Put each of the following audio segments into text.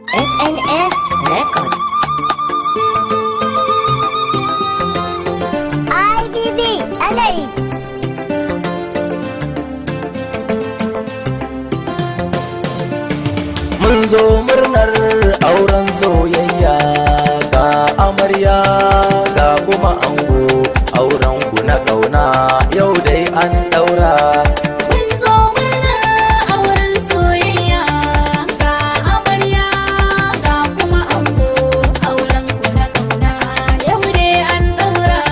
SNS Record. IBB Alari. Mun zo murnar auren soyayya ga amarya ga kuma ango auren ku na ƙauna yau dai an ɗaura. Mun zo murnar auren soyayya ga amarya ga kuma ango auren ku na ƙauna yau dai an ɗaura.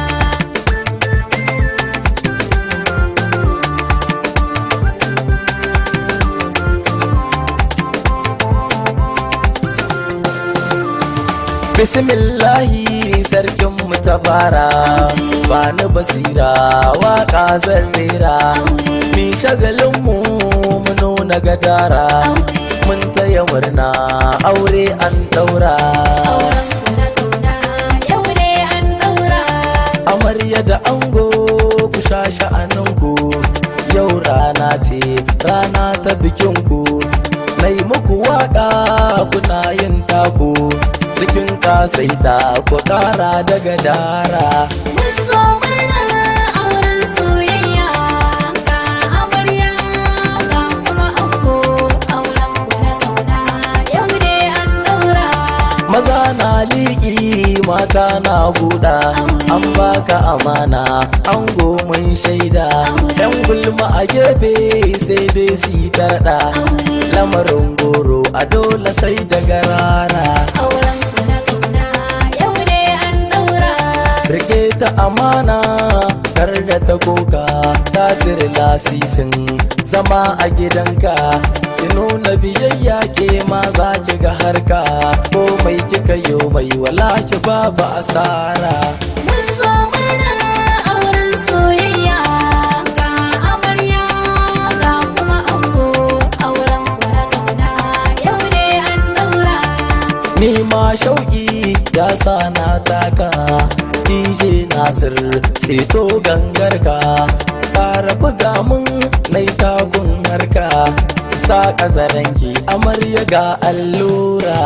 Bismillahi sarkin mu ta fara ba ni basira waka zan rera mi shagalin mu mu nuna gadara mun taya murna aure an ɗaura. Auren ku na ƙauna yau dai an ɗaura. amarya da ango ku sha sha'aninku yau rana ce rana ta bikinku na yi muku waka kuna yin taku cikin kasaita ku kara daga dara Mun zo murnar auren soyayya ga amarya ga kuma ango auren ku na ƙauna yau dai an ɗaura. maza na liƙi mata na buɗa an baka amana ango mun shaida yan gulma a gefe sai dai su yi tarɗa lamarin goro a dole sai daga rara Auren ku na ƙauna yau dai an ɗaura. Rike ta amana kar da ta koka ta cire lasisin zama a gidanka ki nuna biyayya ke ma za ki ga harka ko mai kika yo mai wala ki babu asara Mun zo murnar auren soyayya ga amarya ga kuma ango auren ku na ƙauna yau dai an ɗaura. ni ma shauki ya sa na taka DJ Nasir seto gangarka fara buga mun nai tagun harka sa kazaranki amarya ga allura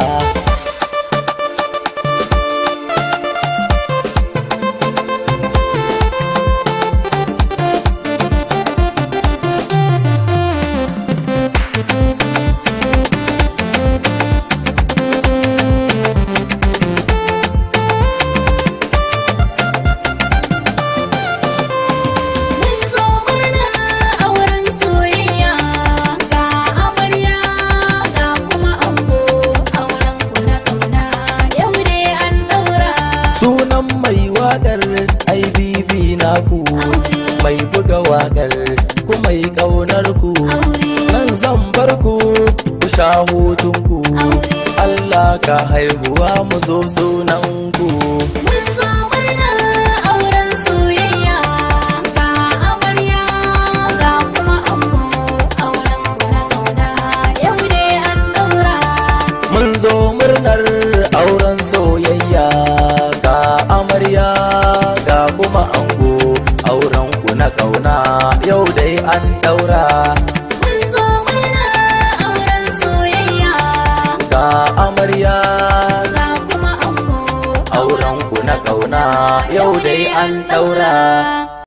Mun zo murnar auren soyayya ga amarya ga kuma ango auren ku na ƙauna yau dai an ɗaura. sunan mai waƙar IBB naku mai buga waƙar ku mai ƙaunar ku nan zan bar ku ku sha hutunku Allah ka haihuwa mu zo sunan ku Mun zo murnar auren soyayya ga amarya ga kuma ango auren ku na ƙauna yau dai an ɗaura. mun zo murnar auren soyayya ga amarya ga kuma ango auren ku na ƙauna yau dai an ɗaura Mun zo murnar auren soyayya ga amarya ga kuma ango auren ku na ƙauna yau dai an ɗaura